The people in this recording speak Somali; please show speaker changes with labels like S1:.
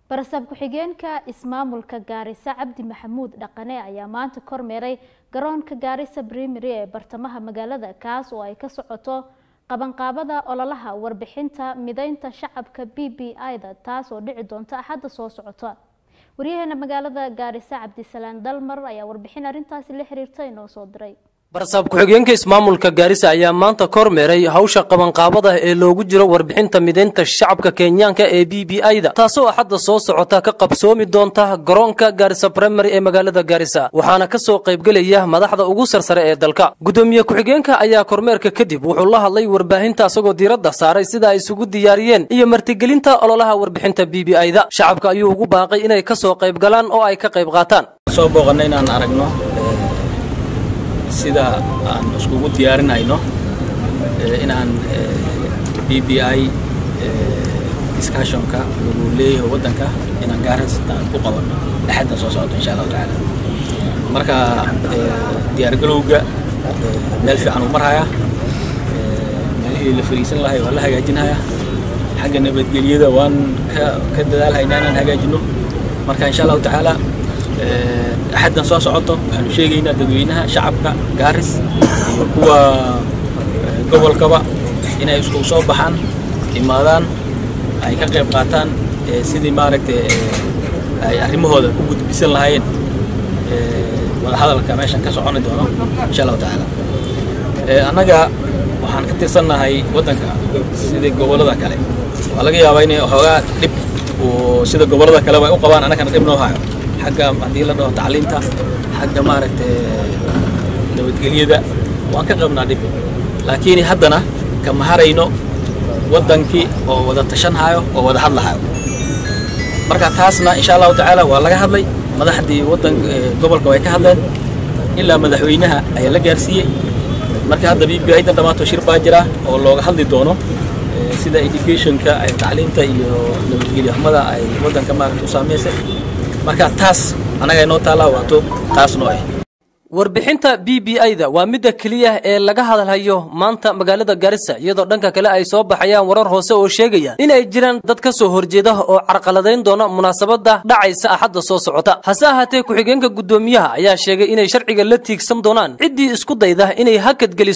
S1: barasab ku-xigeenka ismaamulka gaarisa cabdi maxamuud dhaqane ayaa maanta kormeeray garoonka gaarisa primary ee bartamaha magaalada kaas oo ay ka socoto qabanqaabada ololaha warbixinta mideynta shacabka b b i-da taas oo dhici doonta axadda soo socota waryaheena magaalada gaarisa cabdisalaan dalmar ayaa warbixin arrintaasi la xiriirta inoo soo diray
S2: barsaab ku-xigeenka ismaamulka gaarisa ayaa maanta kormeeray hawsha qabanqaabada ee loogu jiro warbixinta mideynta shacabka kenyaanka ee b b i-da taasoo axadda soo socota ka qabsoomi doonta garoonka gaarisa primary ee magaalada gaarisa waxaana ka soo qaybgelaya madaxda ugu sarsare ee dalka guddoomiye ku-xigeenka ayaa kormeerka kadib wuxuu la hadlay warbaahinta asagoo diiradda saaray sida ay isugu diyaariyeen iyo martigelinta ololaha warbixinta b b i-da shacabka ayuu ugu baaqay inay ka soo qayb galaan oo ay ka qayb qaataan
S3: soo booqanay inaan aragno sida aan iskugu diyaarinayno inaan b b i discussionka lagu leeyahay waddanka inaan gaaras aan ku qabanno axadda soo socoto insha allahu tacaala marka diyaargalowga meel fiican uu marhaya meelihii la fariisan lahay waa la hagaajinhaya xagga nabadgelyada waan ka ka dadaalhaynaa inaan hagaajino marka insha allahu tacaala axaddan soo socoto waxaanu sheegaynaa dadweynaha shacabka gaaris iyo kuwa gobolkaba inay isku soo baxaan imaadaan ay ka qayb qaataan sidii maaragtay ay arrimahooda ku gudbisan lahaayeen wadahadalka meeshan ka soconi doono insha allahu tacaala annaga waxaan ka tirsannahay waddanka sidii gobollada kale waa laga yaabaa inay waxoogaa dhib sida gobollada kaleba ay u qabaan annagana dhib noo hayo xagga haddii la dhaho tacliinta xagga maaragtay nabadgelyada waan ka qabnaa dhib laakiin haddana kama harayno waddankii oo wada tashanhayo oo wada hadlahayo marka taasna insha allahu tacaala waa laga hadlay madaxdii waddan gobolka way ka hadleen ilaa madaxweynaha ayaa la gaarsiiyey marka hadda b b aydan dhammaato shir baa jira oo looga hadli doono sida educationka ay tacliinta iyo nabadgelyo xumada ay waddanka maaragta u saameysay marka taas annaga inoo taallaa waato taas noo ah
S2: warbixinta b b i-da waa midda keliya ee laga hadalhayo maanta magaalada gaarisa iyadoo dhanka kale ay soo baxayaan warar hoose oo sheegaya in ay jiraan dad ka soo horjeeda oo carqaladayn doona munaasabadda dhacaysa axadda soo socota hase ahaatee ku-xigeenka guddoomiyaha ayaa sheegay inay sharciga la tiigsan doonaan ciddii isku dayda inay hakadgeliso